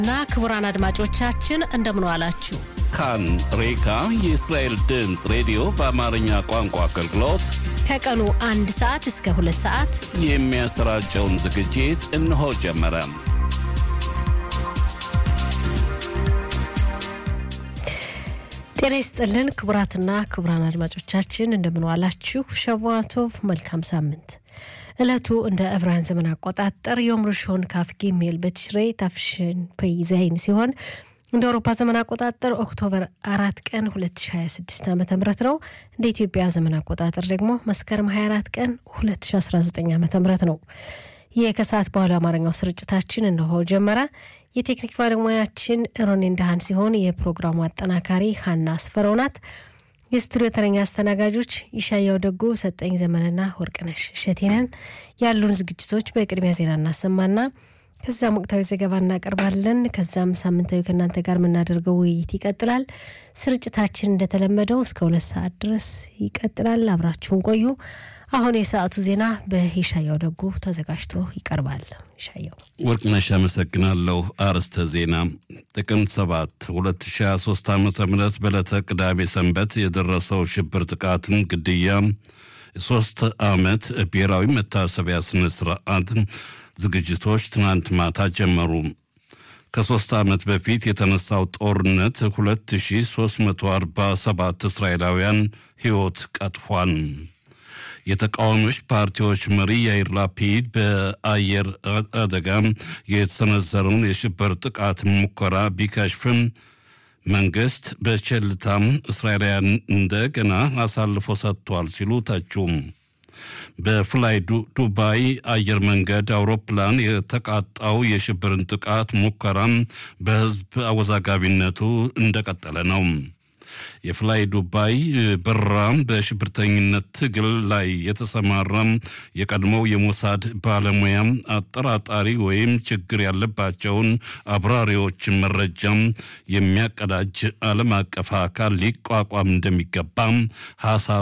እና ክቡራን አድማጮቻችን እንደምን ዋላችሁ። ካን ሬካ የእስራኤል ድምፅ ሬዲዮ በአማርኛ ቋንቋ አገልግሎት ከቀኑ አንድ ሰዓት እስከ ሁለት ሰዓት የሚያሰራጨውን ዝግጅት እነሆ ጀመረ። ጤና ይስጥልን ክቡራትና ክቡራን አድማጮቻችን እንደምን ዋላችሁ። ሸዋቶቭ መልካም ሳምንት። ዕለቱ እንደ ዕብራውያን ዘመን አቆጣጠር ዮም ርሾን ካፍ ጊሜል በትሽሬ ታፍሽን ፔይዛይን ሲሆን እንደ አውሮፓ ዘመን አቆጣጠር ኦክቶበር አራት ቀን 2026 ዓ ም ነው። እንደ ኢትዮጵያ ዘመን አቆጣጠር ደግሞ መስከረም 24 ቀን 2019 ዓ ም ነው። ይህ ከሰዓት በኋላ አማርኛው ስርጭታችን እነሆ ጀመረ። የቴክኒክ ባለሙያችን ሮኔ እንዳሃን ሲሆን የፕሮግራሙ አጠናካሪ ሀና አስፈረው ናት። የስቱዲዮ ተረኛ አስተናጋጆች ይሻያው ደጎ፣ ሰጠኝ ዘመንና ወርቅነሽ እሸቴነን። ያሉን ዝግጅቶች በቅድሚያ ዜና እናሰማና ከዛም ወቅታዊ ዘገባ እናቀርባለን። ከዛም ሳምንታዊ ከእናንተ ጋር የምናደርገው ውይይት ይቀጥላል። ስርጭታችን እንደተለመደው እስከ ሁለት ሰዓት ድረስ ይቀጥላል። አብራችሁን ቆዩ። አሁን የሰዓቱ ዜና በይሻያው ደጎ ተዘጋጅቶ ይቀርባል። ይሻያው ወርቅነሽ አመሰግናለሁ። አርዕስተ ዜና ጥቅምት 7 2023 ዓ ም በዕለተ ቅዳሜ ሰንበት የደረሰው ሽብር ጥቃትን ግድያ የሶስት ዓመት ብሔራዊ መታሰቢያ ስነ ስርዓት ዝግጅቶች ትናንት ማታ ጀመሩ። ከሦስት ዓመት በፊት የተነሳው ጦርነት 2347 እስራኤላውያን ሕይወት ቀጥፏል። የተቃዋሚዎች ፓርቲዎች መሪ ያይር ላፒድ በአየር አደጋ የተሰነዘረውን የሽብር ጥቃት ሙከራ ቢከሽፍም መንግስት በቸልታም እስራኤላውያን እንደገና አሳልፎ ሰጥቷል ሲሉ ተቹም። በፍላይ ዱባይ አየር መንገድ አውሮፕላን የተቃጣው የሽብርን ጥቃት ሙከራም በሕዝብ አወዛጋቢነቱ እንደቀጠለ ነው። የፍላይ ዱባይ በረራ በሽብርተኝነት ትግል ላይ የተሰማራም የቀድሞው የሞሳድ ባለሙያም አጠራጣሪ ወይም ችግር ያለባቸውን አብራሪዎች መረጃም የሚያቀዳጅ ዓለም አቀፍ አካል ሊቋቋም እንደሚገባም ሀሳብ